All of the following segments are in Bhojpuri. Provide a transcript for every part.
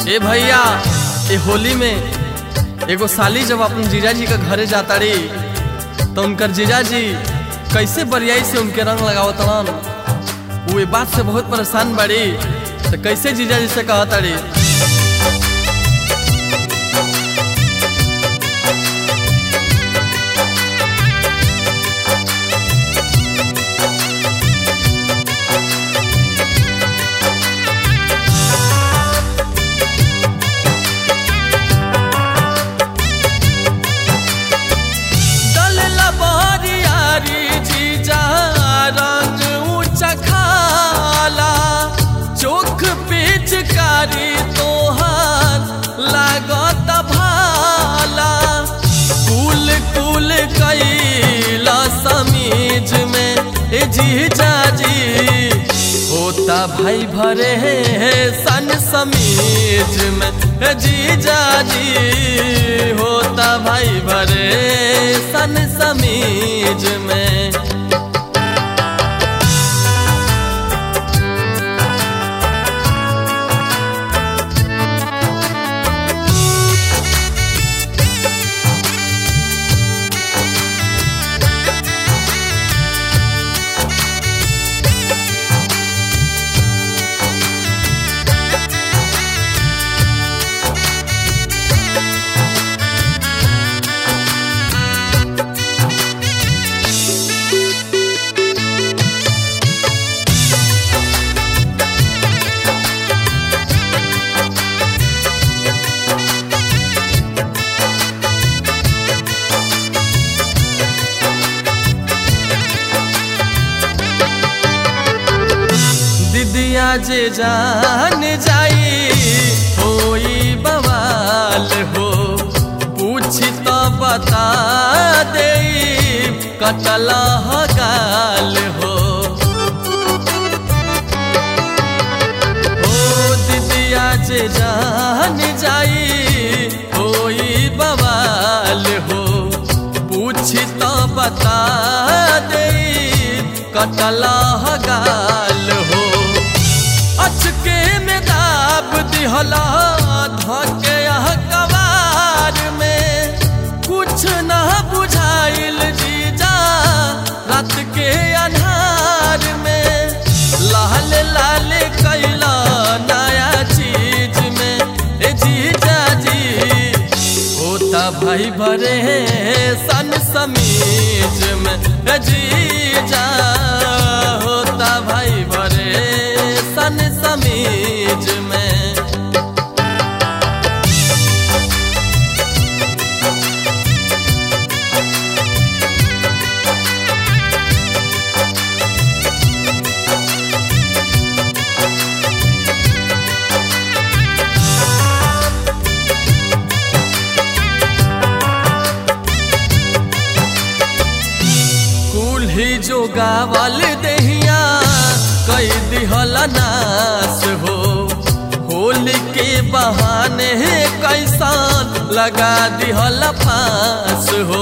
ए भैया ए होली में एगो साली जब अपन जीजाजी के घरे जाता रे तो उनकर जीजाजी कैसे बरियाई से उनके रंग लगावत हन वो ये बात से बहुत परेशान बड़ी तो कैसे जीजाजी से कहता रे डलला बरियारी जीजा रंग ऊंचा खाला चोख पिचकारी तोहार लागत भाला कुल कुल कैला समीज में ए जीजा जी होता भाई भरे सन समीज में ए जीजा जी होता भाई भरे सन समीज में दिदिया जे जान जाई होई बवाल हो पूछी तो बता दे कटला गाल हो ओ दिदिया जे जान जाई होई बवाल हो पूछी तो बता दे कटला गाल हो अचके में दाब दिहला धके कबार में कुछ न बुझाइल जीजा रात के अन्हार में लाल लाल कैला नया चीज में ए जीजा जी होता भाई भरे सन समीज में ए जीजा होता भाई भरे सन समीज में कुल्ही जो गावल दहिया कई दिहल नास हो होली के बहाने कैसान लगा दिहल फांस हो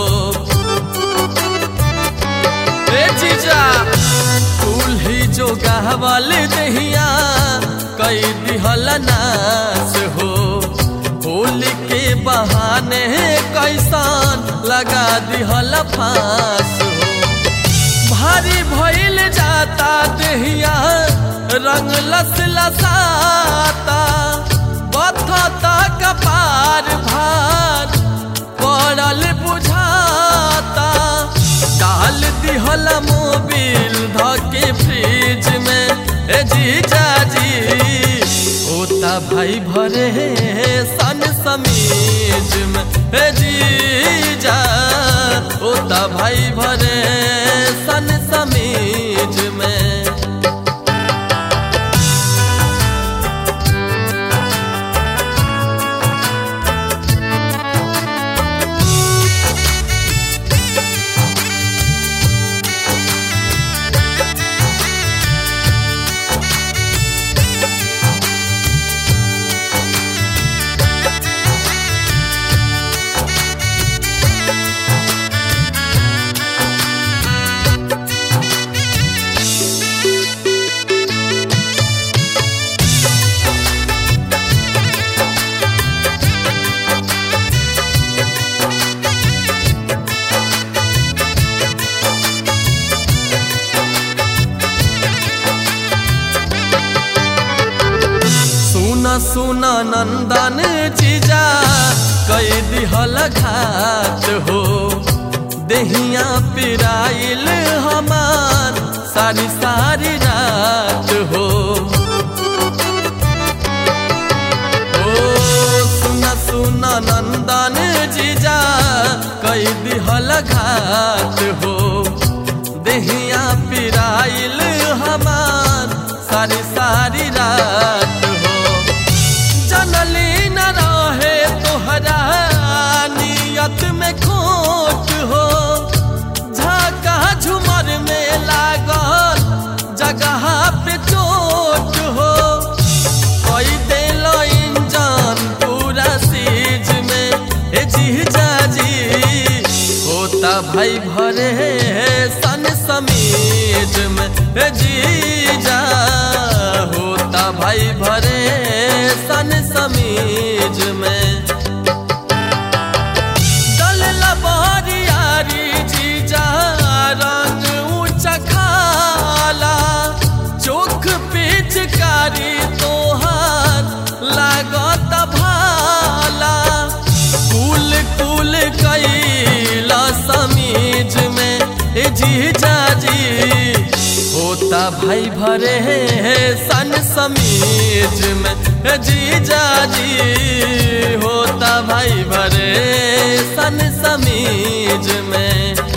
ए जीजा कुल्ही जो गावल दहिया कई दिहल नास हो होली के बहाने कैसान लगा दिहल फांस हो भारी भइल जाता देहिया रंग लस लसाता बथता कपार भार पड़ल बुझाता डाल दिहल मोबिल धके फ्रिज में ए जीजा जी होता भाई भरे सन समीज में ए जीजा होता भाई भरे सन समीज में सुना नंदन जीजा कई दिहल घात हो देहिया पिराइल हमार सारी सारी रात हो ओ सुना सुना नंदन जीजा कई दिहल घात हो देहिया पिराइल हमार सारी सारी रात हो जनली न रहे तोहरा नियत में खोट हो झाका झुमर में लागल जगह पे चोट हो कोई दिल इंजन पूरा सीज में ए जीजा जी होता भाई भरे सन समीज में ए जीजा होता भाई भरे सन समीज में दल लबारियारी जीजा रंग ऊंचा खाला चोख पिचकारी तोहार लागत भाला कुल कुल कैला समीज में ए जीजा जी होता भाई भरे सन समीज में ए जीजा जी होता भाई भरे सन समीज में